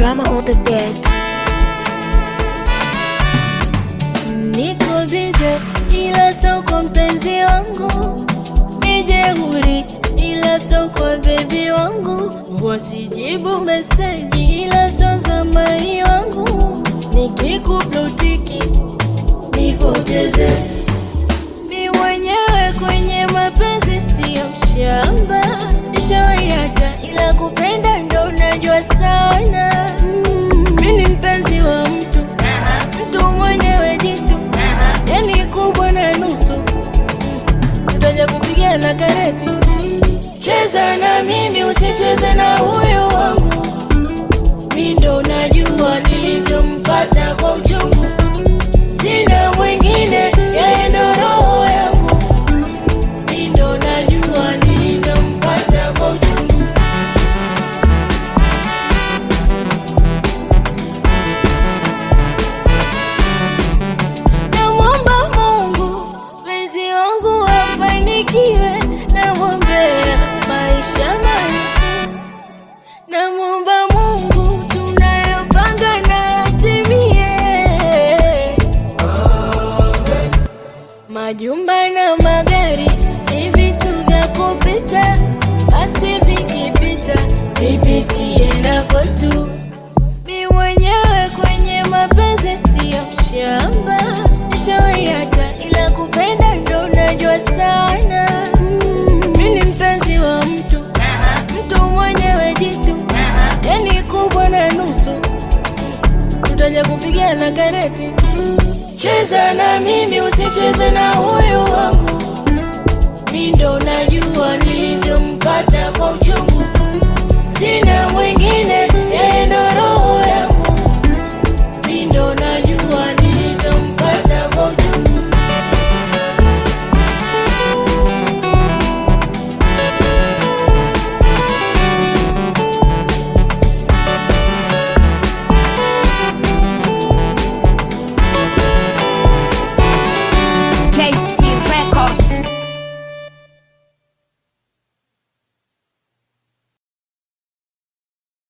drama on the beat. Niko bize ila so kwa mpenzi wangu, ni jeuri ila so kwa bebi wangu, wasijibu meseji ila so za mai wangu, nikikublutiki nipoteze mi mwenyewe kwenye mapenzi siyo mshamba, nishawaiacha ila kupenda ndo najua sana. Mm, mi ni mpenzi wa mtu mtu mwenyewe jitu, yani kubwa na nusu, tutaja kupigana kareti. Cheza na mimi, usicheze na huyo wangu, mi ndo najua nilivyompata kwa uchungu, sina mwingine, yeye ndo roho yangu, mi ndo najua nilivyompata kwa uchungu. Namwomba Mungu mpenzi wangu afanikiwe, namwombea maisha marefu. Namwomba Mungu tunayopanga na yatimie, majumba na magari ni vitu vya kupita, basi vikipita vipitie na kwetu. Mi mwenyewe kwenye mapenzi siyo mshamba, nishawaiacha ila kupenda ndo najua sana. Mm, mi ni mpenzi wa mtu mtu mwenyewe jitu, yani kubwa na nusu, tutaja kupigana kareti. Cheza na mimi, usicheze na huyu wangu, mi ndo najua nilivyompata kwa uchungu